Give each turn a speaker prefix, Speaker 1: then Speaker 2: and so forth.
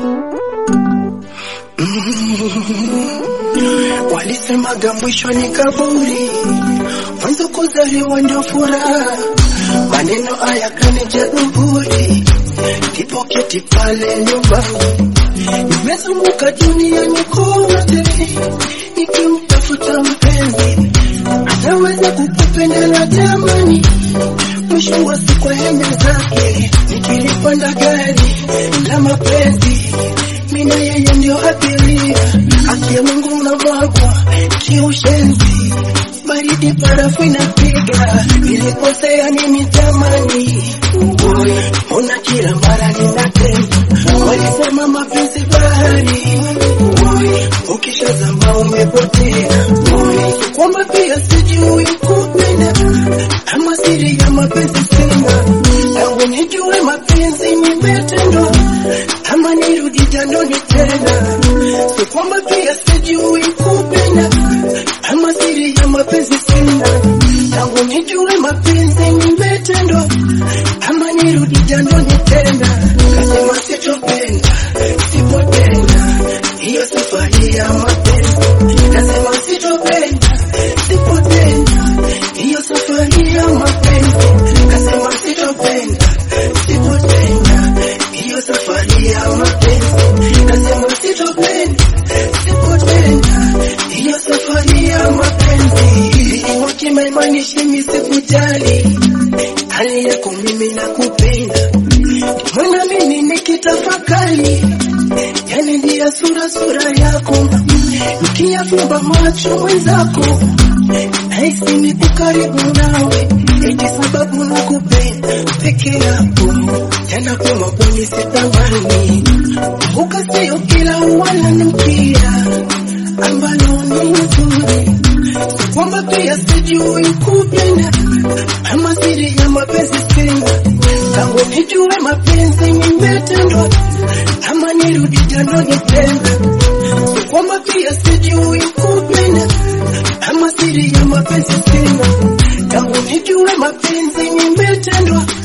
Speaker 1: Walisemaga mwisho ni kaburi, mwanzo kuzaliwa ndio furaha. Maneno haya kanija dhuhuri, kipoketi pale nyumbani. Nimezunguka duniani kote nikimtafuta mpenzi ataweza kukupendela jamani, mwisho wa siku henya zake. Nikilipanda gari la mapenzi, mina yeye ndio abiria, haki ya Mungu na mwagwa kiushenzi, baridi parafu inapiga, nilikosea nini jamani? Mbona kila mara ninatenda, walisema mapenzi bahari, ukishazama umepotea, kwamba pia sijui kupenda, ama siri ya mapenzi sina, tangu nijue mapenzi nimetendwa, ama nirudi jandoni tena, si kwamba pia sijui kupenda, ama siri ya mapenzi sina, tangu nijue mapenzi nimetendwa, ama nirudi jandoni tena, kasema sitopenda, sipotenda hiyo safari ya mapenzi, nasema sitopenda, sipotenda hiyo safari ya mapenzi, nasema sitopenda, sipotenda hiyo safari ya mapenzi, nasema sitopenda, sipotenda hiyo safari ya mapenzi. Wakimaimaanishi mimi sikujali hali yako, mimi nakupenda, mwana mimi nikitafakari yani ndia sura sura yako, nikiyafumba macho mwenzako, nahisi nipo karibu nawe, eti sababu nakupenda peke yako, tena kwa maponi sitamani, kumbuka sio kila wananukia ambalo ni nzuri, si kwamba pia sijui kupenda ama siri ya mapenzi sina, tangu nijue mapenzi nimetendwa ama nirudi jandoni tena, si kwamba pia sijui kupenda ama siri ya mapenzi sina, tangu nijue mapenzi nimetendwa